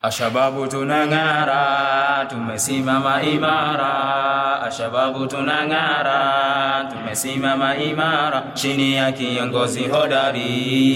Ashababu tunang'ara, tumesimama imara. Ashababu tunang'ara, tumesimama imara chini ya kiongozi hodari,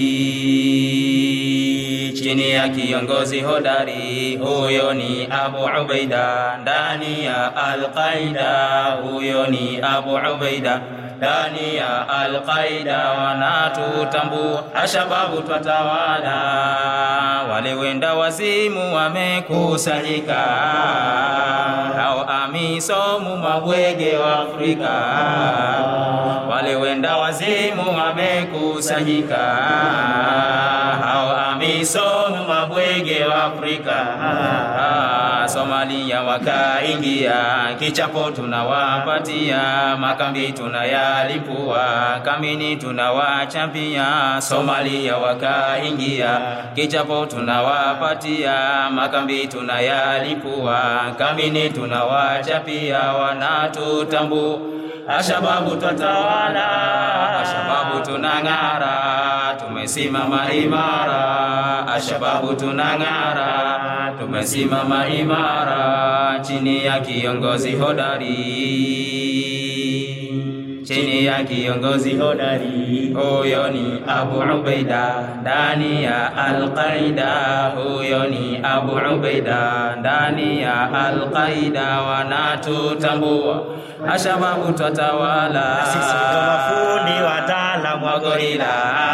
chini ya kiongozi hodari. Huyo ni Abu Ubaida ndani ya Al-Qaida, huyo ni Abu Ubaida ndani ya Al-Qaida wanatutambua, ashababu twatawala, wale wenda wazimu wamekusanyika, hao amisomu mabwege wa Afrika, wale wenda wazimu wamekusanyika, hao amisomu mabwege wa Afrika. Somalia wakaingia, kichapo tunawapatia, makambi tunayalipua, kamini tunawachapia. Somalia wakaingia, kichapo tunawapatia, makambi tunayalipua, kamini tunawachapia, wanatutambua. Ashababu twatawala, ashababu tunang'ara, tumesimama imara. Ashababu tunang'ara, tumesimama imara chini ya kiongozi hodari, chini ya kiongozi hodari. Huyo ni Abu Ubaida ndani ya Al-Qaida, huyo ni Abu Ubaida ndani ya Al-Qaida, wanatutambua. Ashababu twatawala, Sisi ndo mafundi wataalamu wa gorila,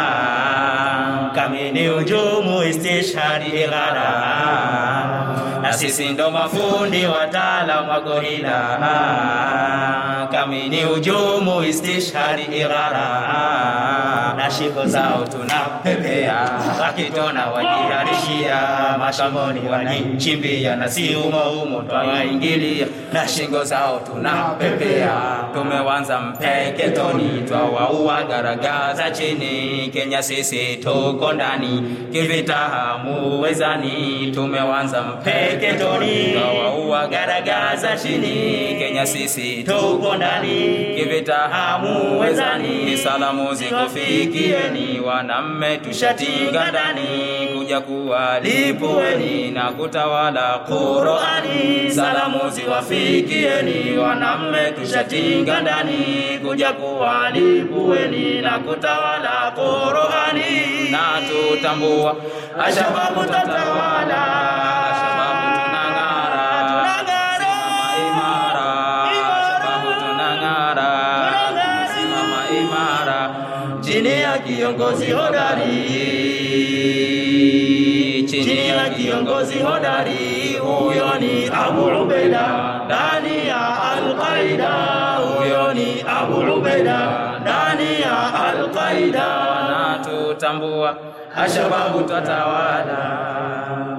kamini ujumu istishhadi ighara, na sisi ndo mafundi wataalamu wa gorila, kamini ujumu istishhadi ighara, na shingo zao tunapepea, wakitona wajiharishia, mashamboni wanaichimbia, na si umo umo twawaingilia, na shingo zao tunapepea, tumewanza mpeketoni, twawaua garagaza chini, Kenya sisi tuko ndani, kivita hamuwezani, tumewanza mpeketoni, twawaua garagaza chini, Kenya sisi tuko ndani, kivita hamuwezani, salamu zikufikieni, wanamme tushatinga ndani, kuja kuwalipueni na kutawala Qurani, salamu ziwafikieni, wanamme tushatinga ndani, kuja kuwalipueni na kutawala Qurani, na tutambua ashababu tatawala, ashababu tunang'ara, simama imara, ashababu tunang'ara, simama imara chini ya kiongozi hodari, chini ya kiongozi hodari. Huyo ni Abu Ubaida ndani ya Al-Qaida, huyo ni Abu Ubaida ndani ya Al-Qaida, na tutambua ashababu tatawala